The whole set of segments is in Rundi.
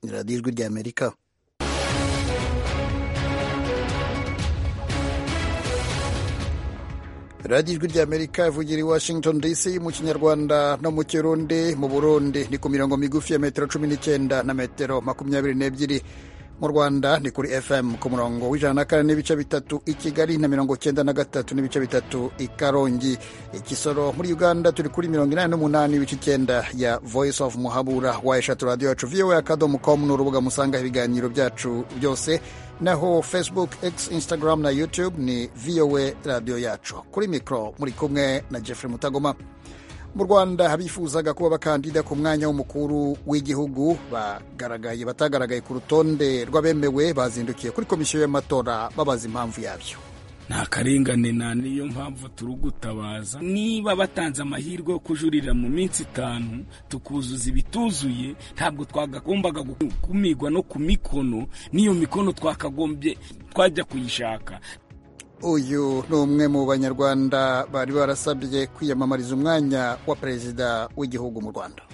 ni radiyo ijwi ry'amerika radiyo ijwi ry'amerika ivugira i washington dc mu kinyarwanda no mu kirundi mu burundi ni ku mirongo migufi ya metero cumi n'icyenda na metero makumyabiri n'ebyiri mu rwanda ni kuri fm ku murongo w'ijana na kane n'ibice bitatu i kigali na mirongo cyenda na gatatu n'ibice bitatu i karongi ikisoro muri uganda turi kuri mirongo inani n'umunani ibice icyenda ya voice of muhabura wa eshatu radiyo yacu voa akadomo com ni urubuga musangaho ibiganiro byacu byose naho facebook x instagram na youtube ni voa radiyo yacu kuri mikoro muri kumwe na jeffrey mutagoma mu rwanda abifuzaga kuba bakandida ku mwanya w'umukuru w'igihugu bagaragaye batagaragaye ku rutonde rw'abemewe bazindukiye kuri komisiyo y'amatora babaza impamvu yabyo nta karengane na niyo mpamvu turi gutabaza niba batanze amahirwe yo kujurira mu minsi itanu tukuzuza ibituzuye ntabwo twagombaga gukumirwa no ku mikono n'iyo mikono twakagombye twajya kuyishaka uyu ni umwe mu banyarwanda bari barasabye kwiyamamariza umwanya wa perezida w'igihugu mu rwanda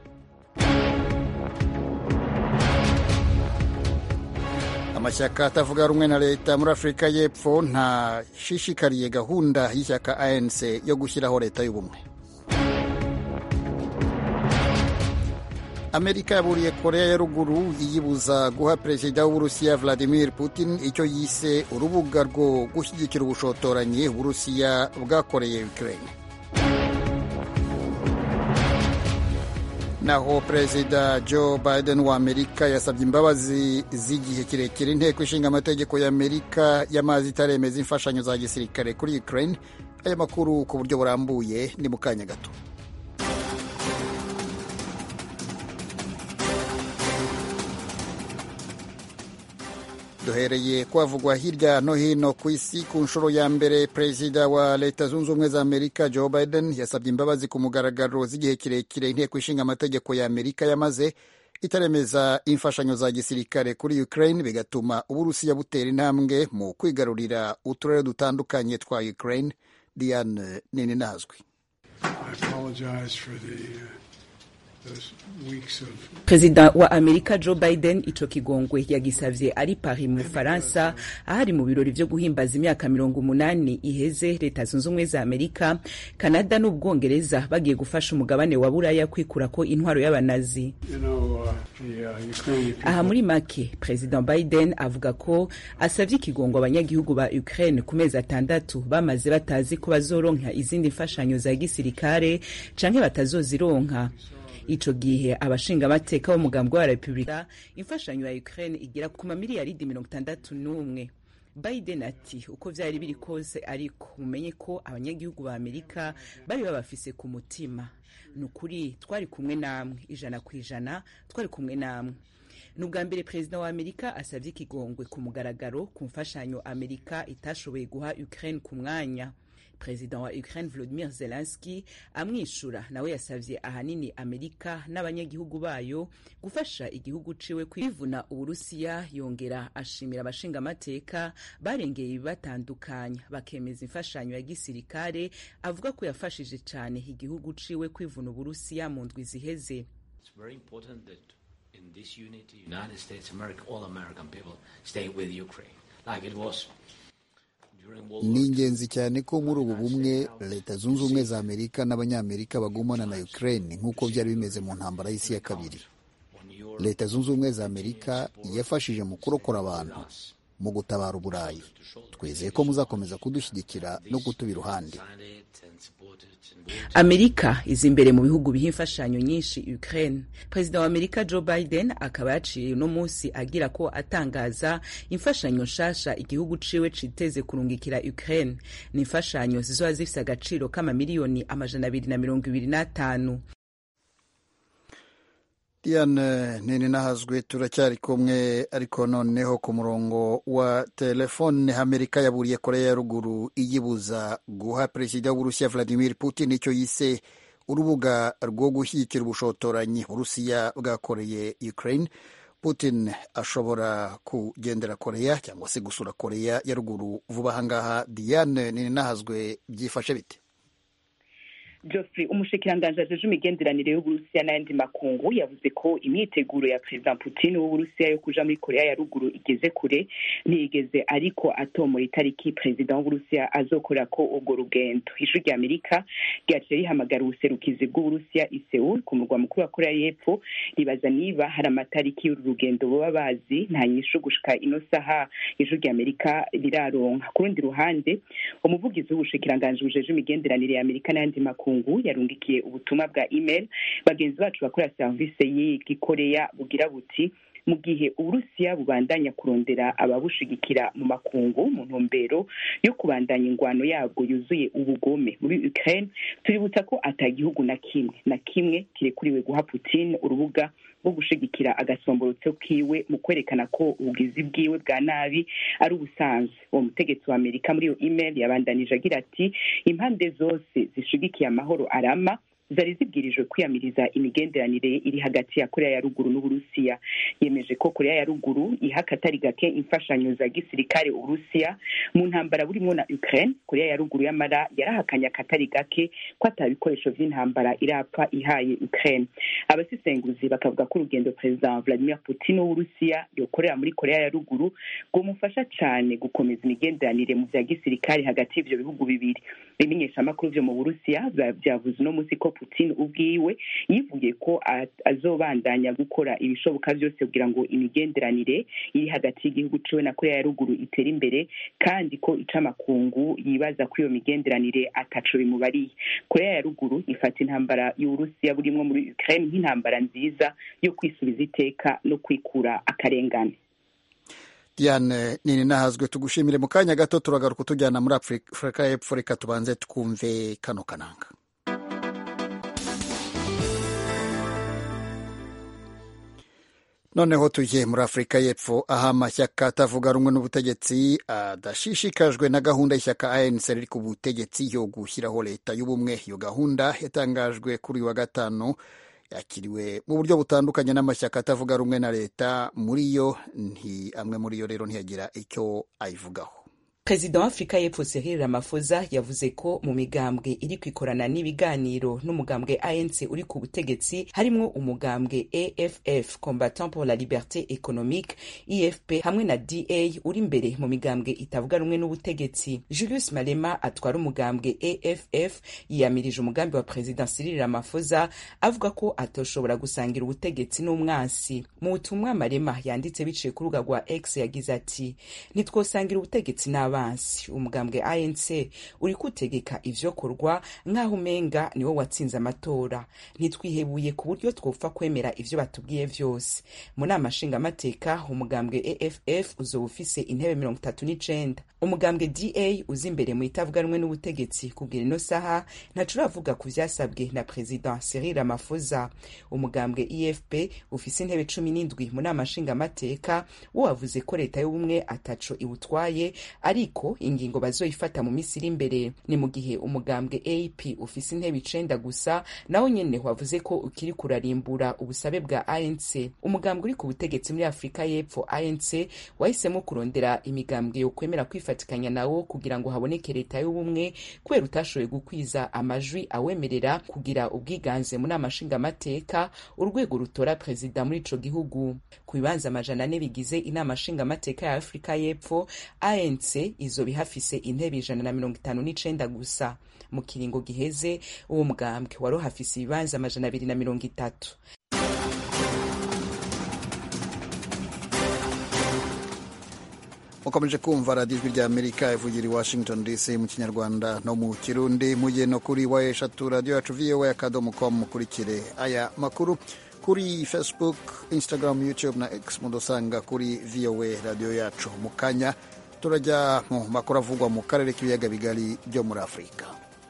amashyaka atavuga rumwe na leta muri afurika y'epfo ntashishikariye gahunda y'ishyaka anc yo gushyiraho leta y'ubumwe amerika yaburiye korea ya ruguru iyibuza guha perezida w'uburusiya vladimir putin icyo yise urubuga rwo gushyigikira ubushotoranyi uburusiya bwakoreye ukraine naho perezida joe biden wa amerika yasabye imbabazi z'igihe kirekire inteko ishinga amategeko ya amerika y'amazi itaremeza imfashanyo za gisirikare kuri ukraine aya makuru ku buryo burambuye ni mu kanya gato duhereye kwavugwa hirya no hino ku isi ku nshuro ya mbere perezida wa leta zunze ubumwe za amerika joe biden yasabye imbabazi ku mugaragaro z'igihe kirekire inteko ishinga amategeko ya amerika yamaze itaremeza imfashanyo za gisirikare kuri ukraine bigatuma uburusiya butera intambwe mu kwigarurira uturere dutandukanye twa ukraine diane nini nazwi perezida wa amerika joe biden ico kigongwe yagisavye ari paris mu bufaransa ahari mu birori vyo guhimbaza imyaka mirongo umunani iheze leta zunze ubumwe za amerika kanada n'ubwongereza bagiye gufasha umugabane wa buraya kwikurako intwaro y'abanazi you know, uh, uh, aha muri make perezida biden avuga ko asavye ikigongo abanyagihugu ba ukraine ku mezi atandatu bamaze batazi ko bazoronka izindi mfashanyo za gisirikare canke batazozironka ico gihe abashingamateka b'umugambi wa repubulika imfashanyo ya ukraine igera ku mamiliyaridi mirongo itandatu n'umwe biden ati uko vyari biri kose ariko mumenye ko abanyagihugu ba amerika bari babafise ku mutima ni ukuri twari kumwe namwe ijana ku ijana twari kumwe namwe ni ubwa mbere perezida wa amerika asavye ikigongwe ku mugaragaro ku mfashanyo amerika itashoboye guha ukraine ku mwanya perezida wa ukraine volodimir zelenski amwishura nawe yasavye ahanini amerika n'abanyagihugu bayo gufasha igihugu ciwe kwivuna uburusiya yongera ashimira abashingamateka barengeye ibibatandukanya bakemeza imfashanyo ya gisirikare avuga ko yafashije cane igihugu ciwe kwivuna uburusiya mu ndwi ziheze ni ingenzi cyane ko muri ubu bumwe leta zunze ubumwe za amerika n'abanyamerika bagumana na ukraine nk'uko byari bimeze mu ntambara y'isi ya kabiri leta zunze ubumwe za amerika yafashije mu kurokora abantu mu gutabara uburayi twizeye ko muzakomeza kudushyigikira no kutuba iruhande amerika iza imbere mu bihugu biha imfashanyo nyinshi ukraine perezida wa amerika joe biden akaba yaciye uno munsi agira ko atangaza imfashanyo nshasha igihugu ciwe citeze kurungikira ukraine ni imfashanyo zizoba zifise agaciro k'amamiliyoni amajana abiri na mirongo ibiri n'atanu diane nini nahazwe turacyari kumwe ariko noneho ku murongo wa telefone amerika yaburiye korea ya ruguru iyibuza guha perezida w'uburusiya vladimir putin icyo yise urubuga rwo gushyigikira ubushotoranyi uburusiya bwakoreye ukraine putin ashobora kugendera korea cyangwa se gusura korea ya ruguru vuba ahangaha diane nini nahazwe byifashe bite Geoffrey umushikiranganji ajeje imigenderanire y'uburusiya n'ayandi makungu yavuze ko imyiteguro ya perezida putin w'uburusiya yo kuja muri korea ya ruguru igeze kure ntiyigeze ariko atomora itariki perezida w'uburusiya azokorera ko urwo rugendo ijwi rya amerika ryaciye rihamagara ubuserukizi bw'uburusiya i seul ku murwa mukuru wa korea y'epfo ribaza niba hari amatariki y'uru rugendo boba bazi nta nyishu gushika ino saha ijwi rya amerika riraronka ku rundi ruhande umuvugizi w'ubushikiranganji bujeje imigenderanire ya amerika n'ayandi makungu yarungikiye ubutumwa bwa email bagenzi bacu bakorera serivisi y'igikoreya bugira buti mu gihe uburusiya bubandanya kurondera ababushigikira mu makungu mu ntumbero yo kubandanya ingwano yabwo yuzuye ubugome muri ukraine tuributsa ko ata gihugu na kimwe na kimwe kirekuriwe guha putin urubuga rwo gushigikira agasomborotso kiwe mu kwerekana ko ubugizi bwiwe bwa nabi ari ubusanzwe uwo mutegetsi wa amerika muri iyo email yabandanije agira ati impande zose zishigikiye amahoro arama zari zibwirijwe kwiyamiriza imigenderanire iri hagati ya korea ya ruguru n'uburusiya yemeje ko korea ya ruguru iha akatari gake imfashanyo za gisirikare uburusiya mu ntambara burimwo na ukraine korea ya ruguru y'amara yarahakanye akatari gake ko ata bikoresho vy'intambara irapfa ihaye ukraine abasesenguzi bakavuga ko urugendo perezida vladimir putin w'uburusiya yokorera muri korea ya ruguru rwomufasha cane gukomeza imigenderanire mu vya gisirikare hagati y'ivyo bihugu bibiri ibimenyeshamakuru vyo mu burusiya vyavuze uno musi ko putin ubwiwe yivuye ko azobandanya gukora ibishoboka byose kugira ngo imigenderanire iri hagati y'igihugu ciwe na korea ya ruguru itere imbere kandi ko icamakungu yibaza ko iyo migenderanire ataco bimubariye korea ya ruguru ifata intambara y'uburusiya burimwo muri ukraine nk'intambara nziza yo kwisubiza iteka no kwikura akarengane diane nini nahazwe tugushimire mu kanya gato turagaruka tujyana muri afurika y'epfo reka tubanze twumve kano kananga noneho tujye muri afurika y'epfo aho amashyaka atavuga rumwe n'ubutegetsi adashishikajwe na gahunda y'ishyaka anc riri ku butegetsi yo gushyiraho leta y'ubumwe iyo gahunda yatangajwe kuri uyu wa gatanu yakiriwe mu buryo butandukanye n'amashyaka atavuga rumwe na leta muri yo nti amwe muri yo rero ntiyagira icyo ayivugaho perezida wa afurika y'epfo cyril ramaphosa yavuze ko mu migambwe iri kwikorana n'ibiganiro n'umugambwe anc uri ku butegetsi harimwo umugambwe aff combattant pour la liberté économique efp hamwe na da uri imbere mu migambwe itavuga rumwe n'ubutegetsi julius malema atwara umugambwe aff yiyamirije umugambi wa perezida cyril ramaphosa avuga ko atoshobora gusangira ubutegetsi n'umwansi mu butumwa malema yanditse biciye ku rubuga rwa x yagize ati ntitwosangira ubutegetsi n'abana abansi umugambwe anc uri kutegeka ivyokorwa nk'aho umenga niwo watsinze amatora ntitwihebuye ku buryo twopfa kwemera ivyo batubwiye vyose mu nama nshingamateka umugambwe aff uzoba ufise intebe mirongo itatu n'icenda umugambwe da uza imbere mu itavuga rumwe n'ubutegetsi kugira ino saha ntaco uravuga ku vyasabwe na perezida cyril ramaphosa umugambwe efp ufise intebe cumi n'indwi mu nama nshingamateka wo wavuze ko leta y'ubumwe ataco iwutwaye ariko ingingo bazoyifata mu misi iri imbere ni mu gihe umugambwe ap ufise intebe icenda gusa nawo nyene wavuze ko ukiri kurarimbura ubusabe bwa anc umugambwe uri ku butegetsi muri afurika y'epfo anc wahisemo kurondera imigambwe yo kwemera kwifatikanya nawo kugira ngo haboneke leta y'ubumwe kubera utashoboye gukwiza amajwi awemerera kugira ubwiganze mu nama nshingamateka urwego rutora perezida muri ico gihugu ku bibanza amajana ane bigize inama nshingamateka ya afurika y'epfo anc izoba ihafise intebe ijana na mirongo itanu n'icenda gusa mu kiringo giheze uwo mugambwe wari uhafise ibibanza amajana abiri na mirongo itatu mukomeje kumva radiyo ijwi rya amerika ivugira i washington dc mu kinyarwanda no mu kirundi mujye no kuri wa eshatu radiyo yacu voa akadomo com mukurikire aya makuru kuri facebook instagram youtube na x mudusanga kuri voa radiyo yacu mu kanya turajya mu makuru avugwa mu karere k'ibiyaga bigari byo muri afurika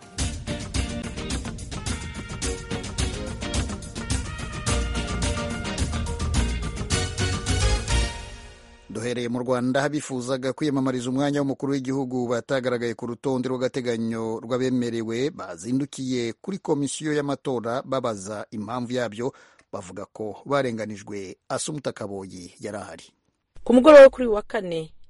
duhereye mu rwanda abifuzaga kwiyamamariza umwanya w'umukuru w'igihugu batagaragaye ku rutonde rw'agateganyo rw'abemerewe bazindukiye kuri komisiyo y'amatora babaza impamvu yabyo bavuga ko barenganijwe asumuta kaboyi yari ahari ku mugoroba wo kuri wa kane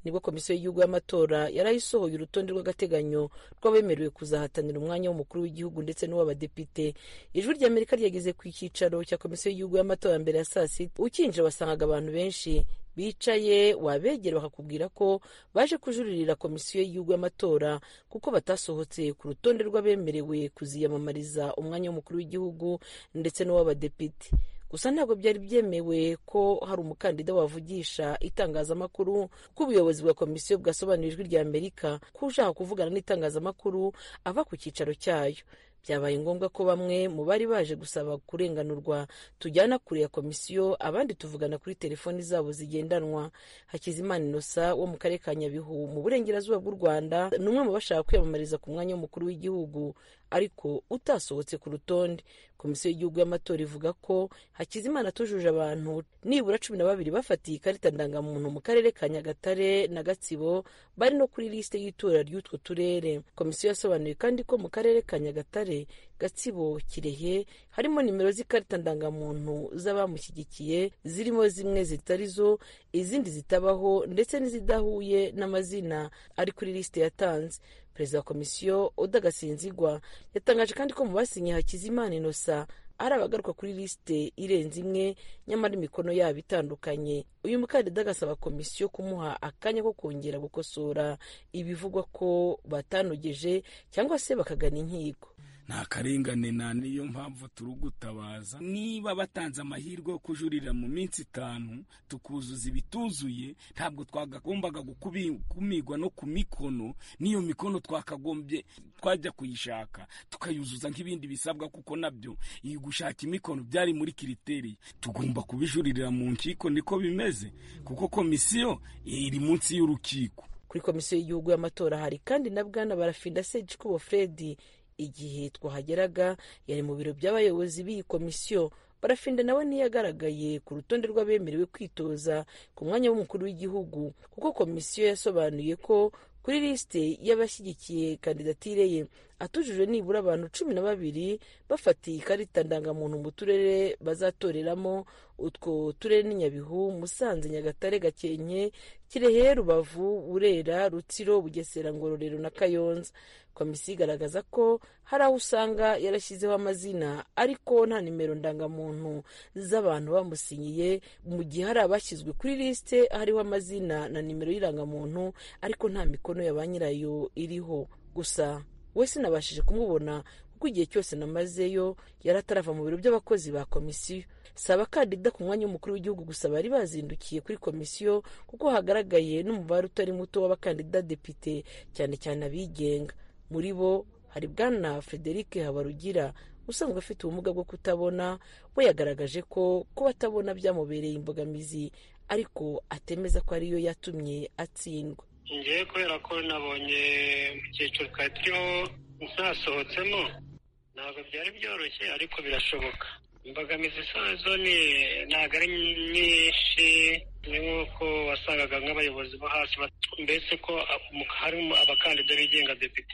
nibwo komisiyo y'igihugu y'amatora yarayisohoye urutonde rw'agateganyo rw'abemerewe kuzahatanira umwanya w'umukuru w'igihugu ndetse n'uw'abadepite ijwi ry'amerika ryageze ku cyicaro cya komisiyo y'igihugu y'amatora mbere ya saa sita ukinjira wasangaga abantu benshi bicaye wabegera bakakubwira ko baje kujuririra komisiyo y'igihugu y'amatora kuko batasohotse ku rutonde rw'abemerewe kuziyamamariza umwanya w'umukuru w'igihugu ndetse n'uw'abadepite gusa ntabwo byari byemewe ko hari umukandida wavugisha itangazamakuru kuko ubuyobozi bwa komisiyo bwasobanuriye ijwi rya amerika ko ushaka kuvugana n'itangazamakuru ava ku cyicaro cyayo byabaye ngombwa ko bamwe mu bari baje gusaba kurenganurwa tujyana kure ya komisiyo abandi tuvugana kuri telefoni zabo zigendanwa hakizimana inosa wo mu karere ka nyabihu mu burengerazuba bw'u rwanda ni umwe mu bashaka kwiyamamariza ku mwanya w'umukuru w'igihugu ariko utasohotse ku rutonde komisiyo y'igihugu y'amatora ivuga ko hakizimana atujuje abantu nibura cumi na babiri bafatiye ikarita ndangamuntu mu karere ka nyagatare na gatsibo bari no kuri lisite y'itora ry'utwo turere komisiyo yasobanuye kandi ko mu karere ka nyagatare gatsibo kirehe harimo nimero z'ikarita ndangamuntu z'abamushyigikiye zirimo zimwe zitari zo izindi zitabaho ndetse n'izidahuye n'amazina ari kuri lisite yatanze perezida wa komisiyo oda gasinzigwa yatangaje kandi ko mu basinye hakizimana inosa ari abagaruka kuri lisite irenze imwe nyamara imikono yabo itandukanye uyu mukandida agasaba komisiyo kumuha akanya ko kongera gukosora ibivugwa ko batanogeje cyangwa se bakagana inkiko nta karengane na niyo mpamvu turi gutabaza niba batanze amahirwe yo kujurira mu minsi itanu tukuzuza ibituzuye ntabwo twagombaga gukumirwa no ku mikono n'iyo mikono twakagombye twajya kuyishaka tukayuzuza nk'ibindi bisabwa kuko nabyo iyi gushaka imikono byari muri kiriteri tugomba kubijuririra mu nkiko niko bimeze kuko komisiyo iri munsi y'urukiko kuri komisiyo y'igihugu y'amatora hari kandi na bwana barafinda segikubo fredi igihe twahageraga yari mu biro by'abayobozi b'iyi komisiyo barafinda nawe ntiyagaragaye ku rutonde rw'abemerewe kwitoza ku mwanya w'umukuru w'igihugu kuko komisiyo yasobanuye ko kuri lisite y'abashyigikiye kandidatire ye atujuje nibura abantu cumi na babiri bafatiye ikarita ndangamuntu mu turere bazatoreramo utwo turere ni nyabihu musanze nyagatare gakenke kirehe rubavu burera rutsiro bugesera ngororero na kayonza komisiyo igaragaza ko hari aho usanga yarashyizeho amazina ariko nta nimero ndangamuntu z'abantu bamusinyiye mu gihe hari abashyizwe kuri lisite hariho amazina na nimero y'irangamuntu ariko nta mikono ya ba nyirayo iriho gusa we sinabashije kumubona kuko igihe cyose namazeyo yari atarava mu biro by'abakozi ba komisiyo si abakandida ku mwanya w'umukuru w'igihugu gusa bari bazindukiye kuri komisiyo kuko hagaragaye n'umubare utari muto w'abakandida depite cyane cyane abigenga muri bo hari bwana frederic habarugira usanzwe afite ubumuga bwo kutabona we yagaragaje ko kuba atabona byamubereye imbogamizi ariko atemeza ko ariyo yatumye atsindwa ngewe kubera ko nabonye mu cyiciro twari turiho ntasohotsemo ntabwo byari byoroshye ariko birashoboka imbogamizi zo ni ntabwo ari nyinshi ni nk'uko wasangaga nk'abayobozi bo hasi mbese ko harimo abakandida bigenga depite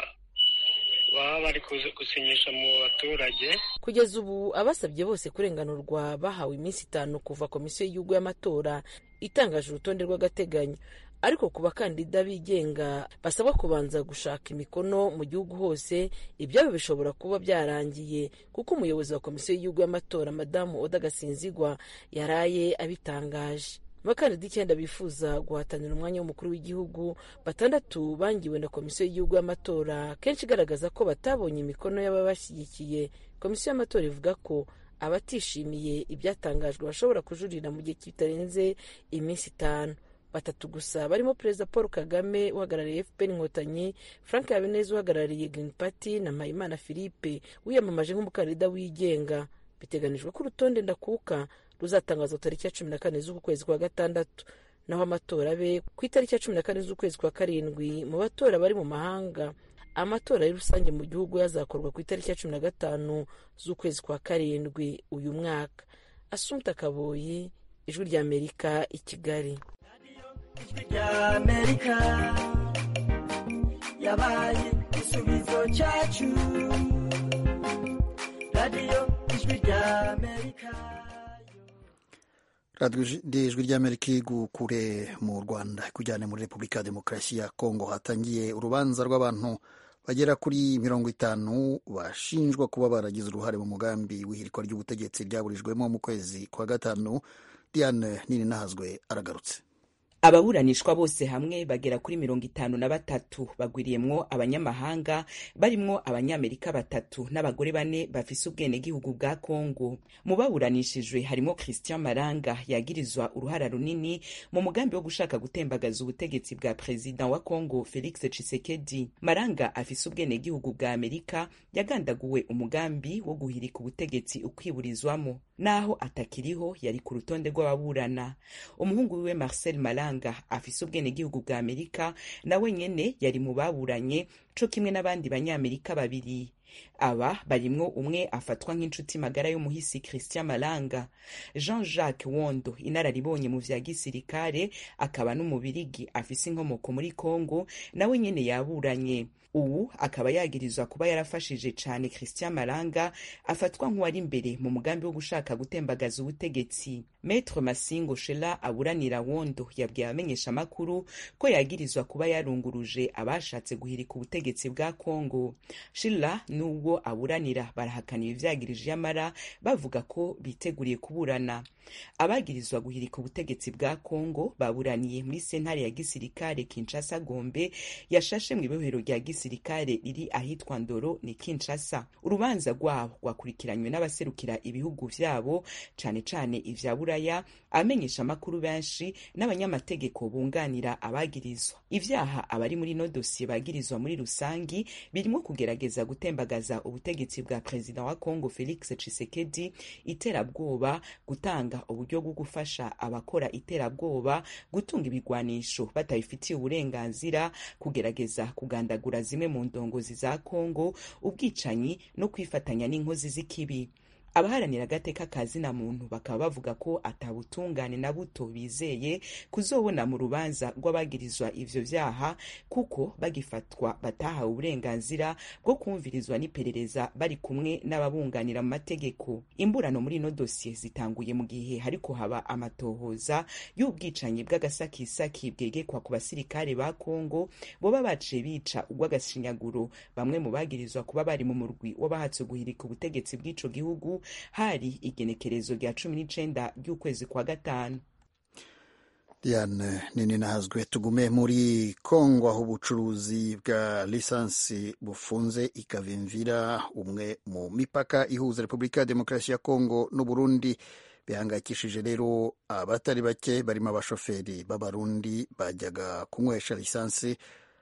baba bari gusinyisha mu baturage kugeza ubu abasabye bose kurenganurwa bahawe iminsi itanu kuva komisiyo y'igihugu y'amatora itangaje urutonde rw'agateganyo ariko ku bakandida bigenga basabwa kubanza gushaka imikono mu gihugu hose ibyabo bishobora kuba byarangiye kuko umuyobozi wa komisiyo y'igihugu y'amatora madamu oda gasinzigwa yaraye abitangaje abakandida icyenda bifuza guhatanira umwanya w'umukuru w'igihugu batandatu bangiwe na komisiyo y'igihugu y'amatora kenshi igaragaza ko batabonye imikono y'ababashyigikiye komisiyo y'amatora ivuga ko abatishimiye ibyatangajwe bashobora kujurira mu gihe kitarenze iminsi itanu batatu gusa barimo perezida paul kagame uhagarariye fpr inkotanyi frank habineza uhagarariye green party na mpayimana philippe wiyamamaje nk'umukandida wigenga biteganijwe ko urutonde ndakuka ruzatangazwa tariki ya cumi na kane z'uku kwezi kwa gatandatu naho amatora abe ku itariki ya cumi na kane z'ukwezi kwa karindwi mu batora bari mu mahanga amatora ya rusange mu gihugu yazakorwa ku itariki ya cumi na gatanu z'ukwezi kwa karindwi uyu mwaka asumta kaboyi ijwi ry'amerika i kigali ijwi ry'amerika yabaye igisubizo cyacu radiyo ijwi ry'amerika radiyo ijwi ry'amerika igukure mu rwanda kujyane muri repubulika ya demokarasi ya kongo hatangiye urubanza rw'abantu bagera kuri mirongo itanu bashinjwa kuba baragize uruhare mu mugambi w'ihirikwa ry'ubutegetsi ryaburijwemo mu kwezi kwa gatanu diane nini nahazwe aragarutse ababuranishwa bose hamwe bagera kuri mirongo itanu na batatu bagwiriyemwo abanyamahanga barimwo abanyamerika batatu n'abagore bane bafise ubwenegihugu bwa kongo mu baburanishijwe harimo christian maranga yagirizwa uruhara runini mu mugambi wo gushaka gutembagaza ubutegetsi bwa perezida wa kongo felix tshisekedi maranga afise ubwenegihugu bwa amerika yagandaguwe umugambi wo guhirika ubutegetsi ukwiburizwamo naho atakiriho yari ku rutonde rw'ababurana umuhungu wiwe marcel maranga afise ubwenegihugu bwa amerika nawe nyene yari mu baburanye co kimwe n'abandi banyamerika babiri aba barimwo umwe afatwa nk'inshuti magara y'umuhisi christian malanga jean jacques wondo inararibonye mu vya gisirikare akaba n'umubirigi afise inkomoko muri congo nawe nyene yaburanye ubu akaba yagirizwa kuba yarafashije cane christian malanga afatwa nk'uwari imbere mu mugambi wo gushaka gutembagaza ubutegetsi metre masingo shela aburanira wondo yabwiye abamenyeshamakuru ko yagirizwa kuba yarunguruje abashatse guhirika ubutegetsi bwa congo shila n'ubwo aburanira barahakana ibi vyagirije yamara bavuga ko biteguriye kuburana abagirizwa guhirika ubutegetsi bwa congo baburaniye muri sentare ya gisirikare kinshasa gombe yashashe mu ibohero rya gisirikare riri ahitwa ndoro ni kinshasa urubanza rwabo rwakurikiranywe n'abaserukira ibihugu vyabo cane cane ivya buraya abamenyesha amakuru benshi n'abanyamategeko bunganira abagirizwa ivyaha abari muri no dosiye bagirizwa muri rusangi birimo kugerageza gutembagaza ubutegetsi bwa perezida wa congo felix tshisekedi iterabwoba gutanga uburyo bwo gufasha abakora iterabwoba gutunga ibigwanisho batabifitiye uburenganzira kugerageza kugandagura zimwe mu ndongozi za congo ubwicanyi no kwifatanya n'inkozi z'ikibi abaharanira agateka ka zina muntu bakaba bavuga ko atabutungane na buto bizeye kuzobona mu rubanza rw'abagirizwa ivyo vyaha kuko bagifatwa batahawe uburenganzira bwo kumvirizwa n'iperereza bari kumwe n'ababunganira mu mategeko imburano muri ino dosiye zitanguye mu gihe hariko haba amatohoza y'ubwicanyi bw'agasakisaki bwegekwa ku basirikare ba kongo boba baciye bica urw'agashinyaguro bamwe mu bagirizwa kuba bari mu murwi w'abahatse guhirika ubutegetsi bw'ico gihugu hari igenekerezo rya cumi n'icenda ry'ukwezi kwa gatanu diane nini nahazwe tugume muri kongo aho ubucuruzi bwa lisansi bufunze ikavimvira umwe mu mipaka ihuza repubulika ya demokarasi ya kongo n'uburundi bihangayikishije rero abatari bake barimo abashoferi b'abarundi bajyaga kunywesha lisansi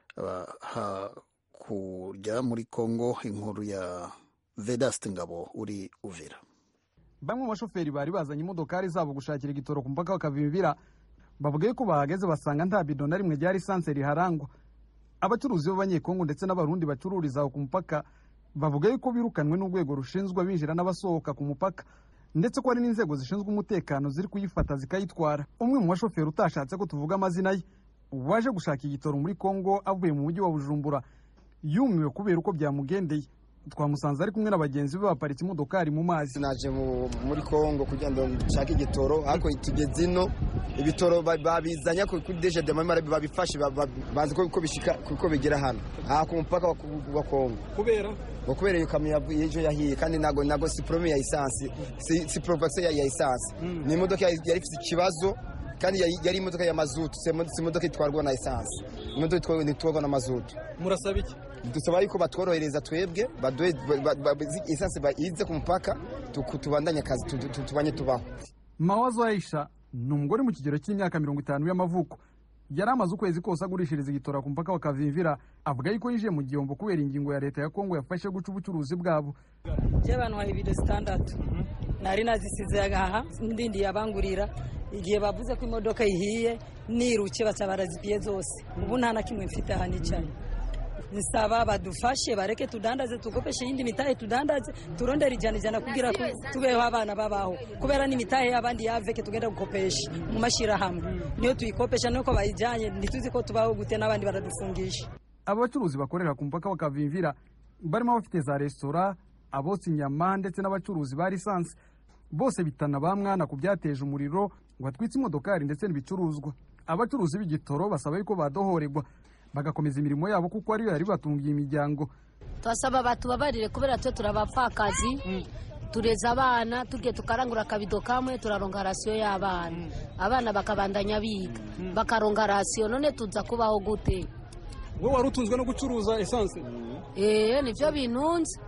kujya muri kongo inkuru ya vedaste ngabo uri uvira bamwe mu bashoferi bari bazanye imodokari zabo gushakira igitoro ku mupaka bakavimvira bavuga ko bahageze basanga nta bido na rimwe rya lisansi riharangwa abacuruzi b'abanyekongo ndetse n'abarundi bacururiza aho ku mupaka bavuga yuko birukanwe n'urwego rushinzwe abinjira n'abasohoka ku mupaka ndetse ko hari n'inzego zishinzwe umutekano ziri kuyifata zikayitwara umwe mu bashoferi utashatse ko tuvuga amazina ye waje gushaka igitoro muri kongo avuye mu mujyi wa bujumbura yumiwe kubera uko byamugendeye twamusanze ari kumwe na bagenzi be baparitse imodokari mu mazi naje muri kongo kugira ngo nshake igitoro ariko tugeze ino ibitoro babizanye kuri deje de mamara babifashe bazi ko bishika kuko bigera hano aha ku mupaka wa kongo kubera ngo kubera iyo kamyo y'ejo yahiye kandi nago nago si prome ya esansi si provation ya esansi ni imodoka yari ifite ikibazo kandi yari imodoka ya mazutu si imodoka itwarwa na esansi imodoka itwarwa na mazutu murasaba iki dusaba yuko batworohereza twebwe esansi ize ku mupaka tubandanye akazi tubanye tubaho mawazo aisha ni umugore mu kigero cy'imyaka mirongo itanu y'amavuko yari amaze ukwezi kose agurishiriza igitora ku mupaka wa kavimvira avuga yuko yinjiye mu gihombo kubera ingingo ya leta ya kongo yafashe guca ubucuruzi bwabo by'abantu baha ibido zitandatu nari nazisize agaha ndindi yabangurira igihe bavuze ko imodoka ihiye niruke baca barazipiye zose ubu nta na kimwe mfite aha nicaye nsaba badufashe bareke tudandaze tukopeshe iyindi mitahe tudandaze turondere ijana ijana kugira ko tubeho abana babaho kubera n'imitahe y'abandi yaveke tugenda gukopesha mu mashyirahamwe niyo tuyikopesha nuko bayijyanye ntituzi ko tubaho gute n'abandi baradufungisha aba bacuruzi bakorera ku mupaka bakavimvira barimo abafite za resitora abotsa inyama ndetse n'abacuruzi ba lisansi bose bitana ba mwana ku byateje umuriro ngo atwitse imodokari ndetse n'ibicuruzwa abacuruzi b'igitoro basaba yuko badohorerwa bagakomeza imirimo yabo kuko ariyo yari batungiye imiryango turasaba batubabarire kubera twe turabapfakazi tureza abana tugiye tukarangura akabido kamwe turaronga rasiyo y'abana abana bakabandanya biga bakaronga rasiyo none tuza kubaho gute wowe wari utunzwe no gucuruza esanse eee nibyo bintunze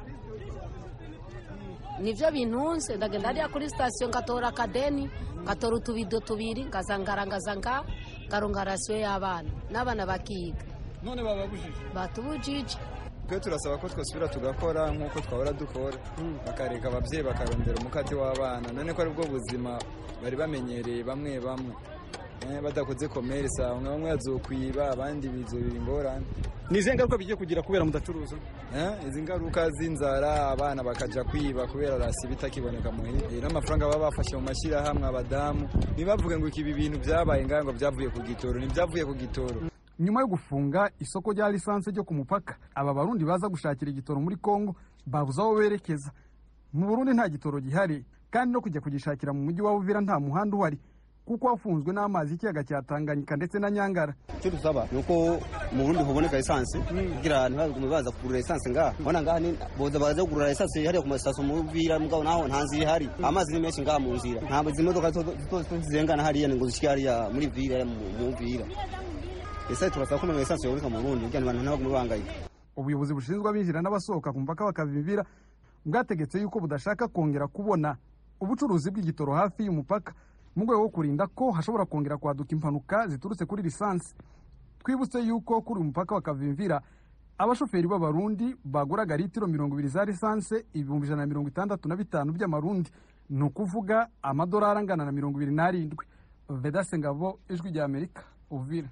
nibyo bintunze ndagenda hariya kuri sitasiyo ngatora akadeni ngatora utubido tubiri ngazangarangaza nga ngaronga rasiyo y'abana n'abana bakiga none bababujije batubujije twe turasaba ko twasubira tugakora nk'uko twahora dukora bakareka ababyeyi bakarondera umukate w'abana none ko aribwo buzima bari bamenyereye bamwe bamwe badakoze komerisa bamwe bamwe yazokwiba abandi bizobira ingorane ni izihe ngaruka bigiye kugira kubera mudacuruza izi ngaruka z'inzara abana bakajya kwiba kubera rasi bitakiboneka muhira n'amafaranga baba bafashe mu mashyirahamwe abadamu ntibavuge ngo ibi bintu byabaye ngaho ngo byavuye ku gitoro ntibyavuye ku gitoro nyuma yo gufunga isoko rya lisansi ryo ku mupaka aba barundi baza gushakira igitoro muri kongo babuze aho berekeza mu burundi nta gitoro gihari kandi no kujya kugishakira mu mujyi wa uvira nta muhanda uhari kuko wafunzwe n'amazi y'ikiyaga cya tanganyika ndetse na nyangara icyo dusaba ni uko mu burundi huboneka esanse kugira ntibagume baza kugurira esanse ngaha ubona ngaha boza baza kugurira esanse hariya ku masitasiyo mu uvira mugabo naho nta nzira ihari amazi ni menshi ngaha mu nzira ntabwo izi modoka zose zirengana hariya ngo zishyike hariya muri vira mu uvira ese turasaba ko none esanse yoboneka mu burundi kugira ngo abantu ntibagume bangayika ubuyobozi bushinzwe abinjira n'abasohoka ku mupaka bakabibira bwategetse yuko budashaka kongera kubona ubucuruzi bw'igitoro hafi y'umupaka mu rwego rwo kurinda ko hashobora kongera kwaduka impanuka ziturutse kuri lisansi twibutse yuko kuri uyu mupaka wa kavimvira abashoferi b'abarundi baguraga litiro mirongo ibiri za lisansi ibihumbi ijana na mirongo itandatu na bitanu by'amarundi ni ukuvuga amadolari angana na mirongo ibiri n'arindwi vedase ngabo ijwi rya amerika uvira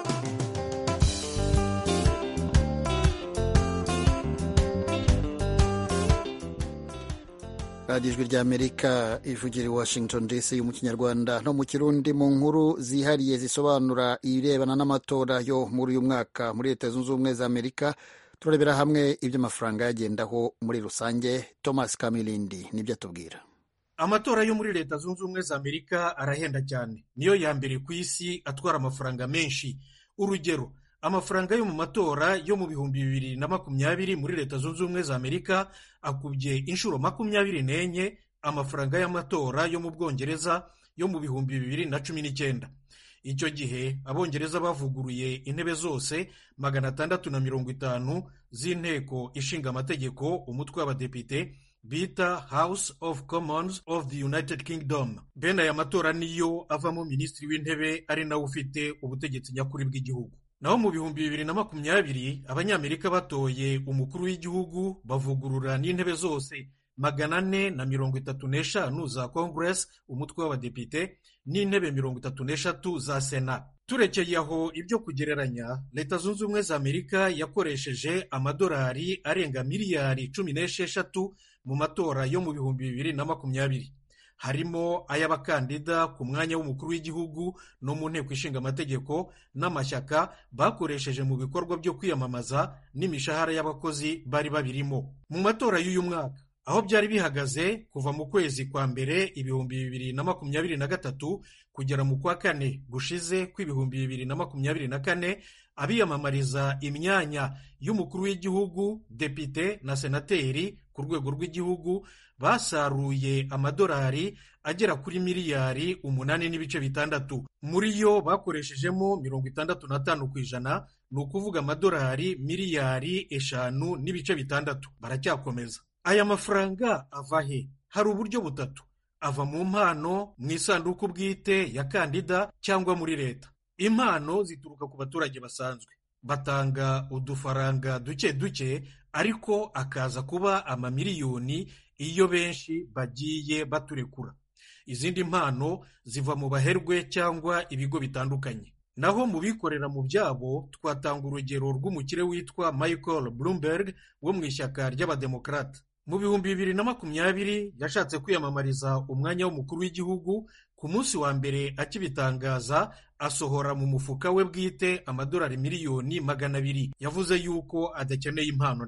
radiyo ijwi ry'amerika ivugira i washington dc mu kinyarwanda no mu kirundi mu nkuru zihariye zisobanura ibirebana n'amatora yo muri uyu mwaka muri leta zunze ubumwe za amerika turarebera hamwe ibyo amafaranga yagendaho muri rusange thomas kamilindi nibyo atubwira amatora yo muri leta zunze ubumwe za amerika arahenda cyane niyo ya mbere ku isi atwara amafaranga menshi urugero amafaranga yo mu matora yo mu bihumbi bibiri na makumyabiri muri leta zunze ubumwe za amerika akubye inshuro makumyabiri n'enye amafaranga y'amatora yo mu bwongereza yo mu bihumbi bibiri na cumi n'icyenda icyo gihe abongereza bavuguruye intebe zose magana atandatu na mirongo itanu z'inteko ishinga amategeko umutwe w'abadepite bita house of commons of the united kingdom bene aya matora niyo avamo minisitiri w'intebe ari nawe ufite ubutegetsi nyakuri bw'igihugu naho mu bihumbi bibiri na makumyabiri abanyamerika batoye umukuru w'igihugu bavugurura n'intebe zose magana ane na mirongo itatu n'eshanu za congress umutwe w'abadepite n'intebe mirongo itatu n'eshatu za sena turekeye aho ibyo kugereranya leta zunze ubumwe za amerika yakoresheje amadolari arenga miliyari cumi n'esheshatu mu matora yo mu bihumbi bibiri na makumyabiri harimo ay'abakandida ku mwanya w'umukuru w'igihugu no mu nteko ishinga amategeko n'amashyaka bakoresheje mu bikorwa byo kwiyamamaza n'imishahara y'abakozi bari babirimo mu matora y'uyu mwaka aho byari bihagaze kuva mu kwezi kwa mbere ibihumbi bibiri na makumyabiri na gatatu kugera mu kwa kane gushize kw'ibihumbi bibiri na makumyabiri na kane abiyamamariza imyanya y'umukuru w'igihugu depite na senateri ku rwego rw'igihugu basaruye amadolari agera kuri miliyari umunani n'ibice bitandatu muri yo bakoreshejemo mirongo itandatu n'atanu ku ijana ni ukuvuga amadolari miliyari eshanu n'ibice bitandatu baracyakomeza aya mafaranga ava he hari uburyo butatu ava mu mpano mu isanduku bwite ya kandida cyangwa muri leta impano zituruka ku baturage basanzwe batanga udufaranga duke duke ariko akaza kuba amamiliyoni iyo benshi bagiye baturekura izindi mpano ziva mu baherwe cyangwa ibigo bitandukanye naho mu bikorera mu byabo twatanga urugero rw'umukire witwa michael bloomberg wo mu ishyaka ry'abademokarate mu bihumbi bibiri na makumyabiri yashatse kwiyamamariza umwanya w'umukuru w'igihugu ku munsi wa mbere akibitangaza asohora mu mufuka we bwite amadolari miliyoni magana abiri yavuze yuko adakeneye impano na gato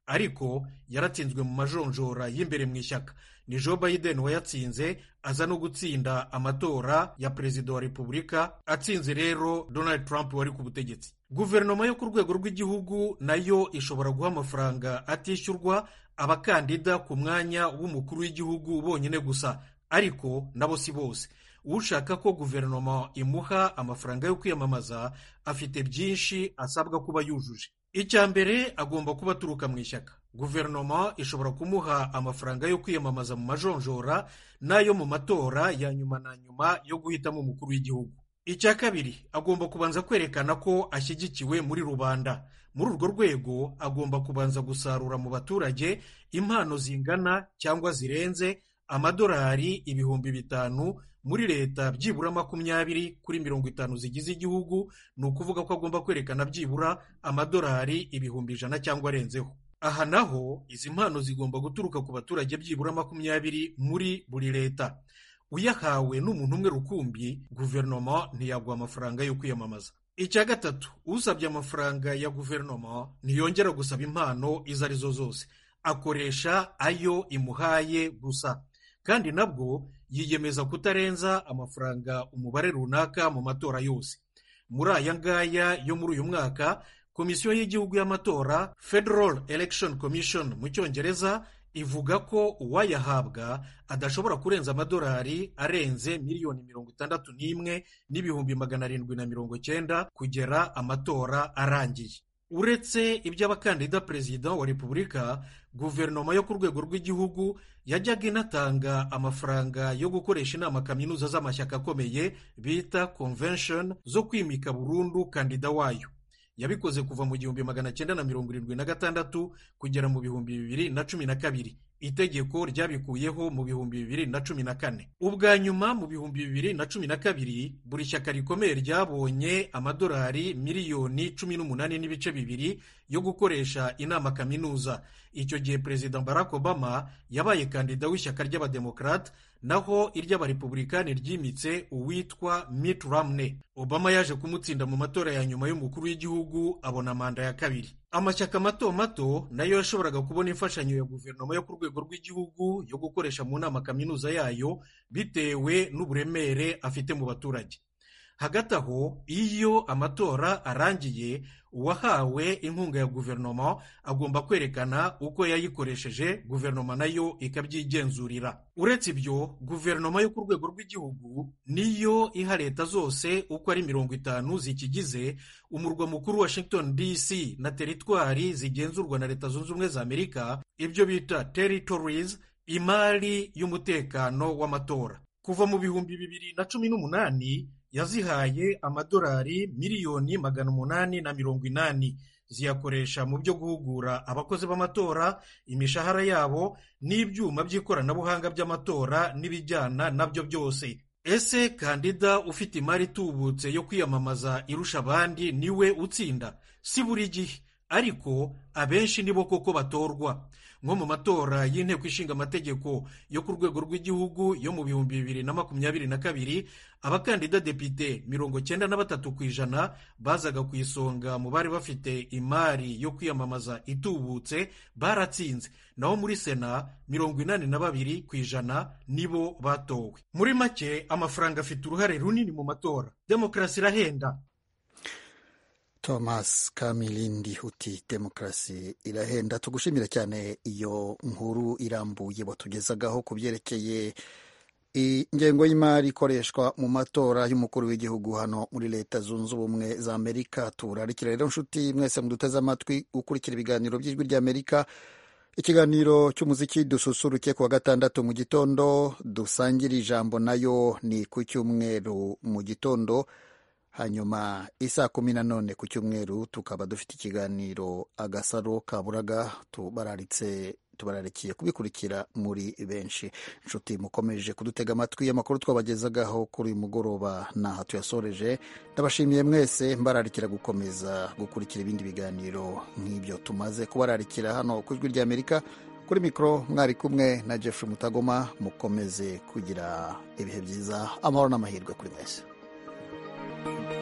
ariko yaratsinzwe mu majonjora y'imbere mu ishyaka ni joe biden wayatsinze aza no gutsinda amatora ya perezida wa repubulika atsinze rero donald trump wari ku butegetsi guverinoma yo ku rwego rw'igihugu nayo ishobora guha amafaranga atishyurwa abakandida ku mwanya w'umukuru w'igihugu bonyine gusa ariko nabo si bose ushaka ko guverinoma imuha amafaranga yo kwiyamamaza afite byinshi asabwa kuba yujuje icya mbere agomba kuba aturuka mu ishyaka guverinoma ishobora kumuha amafaranga yo kwiyamamaza mu majonjora n'ayo mu matora ya nyuma na nyuma yo guhitamo umukuru w'igihugu icya kabiri agomba kubanza kwerekana ko ashyigikiwe muri rubanda muri urwo rwego agomba kubanza gusarura mu baturage impano zingana cyangwa zirenze amadolari ibihumbi bitanu muri leta byibura makumyabiri kuri mirongo itanu zigize igihugu ni ukuvuga ko agomba kwerekana byibura amadolari ibihumbi ijana cyangwa arenzeho aha naho izi mpano zigomba guturuka ku baturage byibura makumyabiri muri buri leta uyahawe n'umuntu umwe rukumbi guverinoma ntiyaguha amafaranga yo kwiyamamaza icya gatatu usabye amafaranga ya guverinoma ntiyongera gusaba impano izo arizo zose akoresha ayo imuhaye gusa kandi nabwo yiyemeza kutarenza amafaranga umubare runaka mu matora yose muri aya ngaya yo muri uyu mwaka komisiyo y'igihugu y'amatora federal election commission mu cyongereza ivuga ko uwayahabwa adashobora kurenza amadolari arenze miliyoni mirongo itandatu n'imwe n'ibihumbi magana arindwi na mirongo cyenda kugera amatora arangiye uretse iby'abakandida perezida wa repubulika guverinoma yo ku rwego rw'igihugu yajyaga inatanga amafaranga yo gukoresha inama kaminuza z'amashyaka akomeye bita convention zo kwimika burundu kandida wayo yabikoze kuva mu gihumbi magana cyenda na mirongo irindwi na gatandatu kugera mu bihumbi bibiri na cumi na kabiri itegeko ryabikuyeho mu bihumbi bibiri na cumi na kane ubwa nyuma mu bihumbi bibiri na cumi na kabiri buri shyaka rikomeye ryabonye amadolari miliyoni cumi n'umunani n'ibice bibiri yo gukoresha inama kaminuza icyo gihe perezida barack obama yabaye kandida w'ishyaka ry'abademokarate naho iry'abarepubulikani ryimitse uwitwa Mitt Romney obama yaje kumutsinda mu matora ya nyuma y'umukuru w'igihugu abona manda ya kabiri amashyaka mato mato nayo yashoboraga kubona imfashanyo ya guverinoma yo ku rwego rw'igihugu yo gukoresha mu nama kaminuza yayo bitewe n'uburemere afite mu baturage hagati aho iyo amatora arangiye uwahawe inkunga ya guverinoma agomba kwerekana uko yayikoresheje guverinoma nayo ikabyigenzurira uretse ibyo guverinoma yo ku rwego rw'igihugu niyo iha leta zose uko ari mirongo itanu zikigize umurwa mukuru washington dc na teritwari zigenzurwa na leta zunze ubumwe za amerika ibyo bita territories imari y'umutekano w'amatora kuva mu bihumbi bibiri na cumi n'umunani yazihaye amadolari miliyoni magana umunani na mirongo inani ziyakoresha mu byo guhugura abakozi b'amatora imishahara yabo n'ibyuma by'ikoranabuhanga by'amatora n'ibijyana nabyo byose ese kandida ufite imari itubutse yo kwiyamamaza irusha abandi niwe utsinda si buri gihe ariko abenshi nibo koko batorwa nko mu matora y'inteko ishinga amategeko yo ku rwego rw'igihugu yo mu bihumbi bibiri na makumyabiri na kabiri abakandida depite mirongo cyenda na batatu ku ijana bazaga ku isonga mu bari bafite imari yo kwiyamamaza itubutse baratsinze naho muri sena mirongo inani na babiri ku ijana nibo batowe muri make amafaranga afite uruhare runini mu matora demokarasi irahenda thomas kamilindi uti demokarasi irahenda tugushimira cyane iyo nkuru irambuye batugezagaho ku byerekeye ingengo y'imari ikoreshwa mu matora y'umukuru w'igihugu hano muri leta zunze ubumwe za amerika turarikira rero nshuti mwese muduteze amatwi gukurikira ibiganiro by'ijwi ry'amerika ikiganiro cy'umuziki dususuruke ku wa gatandatu mu gitondo dusangira ijambo nayo ni ku cyumweru mu gitondo hanyuma isaa kumi na none ku cyumweru tukaba dufite ikiganiro agasaro kaburaga tubararitse tubararikiye kubikurikira muri benshi inshuti mukomeje kudutega amatwi amakuru twabagezagaho kuri uyu mugoroba ntaha tuyasoreje ndabashimiye mwese mbararikira gukomeza gukurikira ibindi biganiro nk'ibyo tumaze kubararikira hano ku ijwi ry'amerika kuri mikoro mwari kumwe na Jeffrey mutagoma mukomeze kugira ibihe byiza amahoro n'amahirwe kuri mwese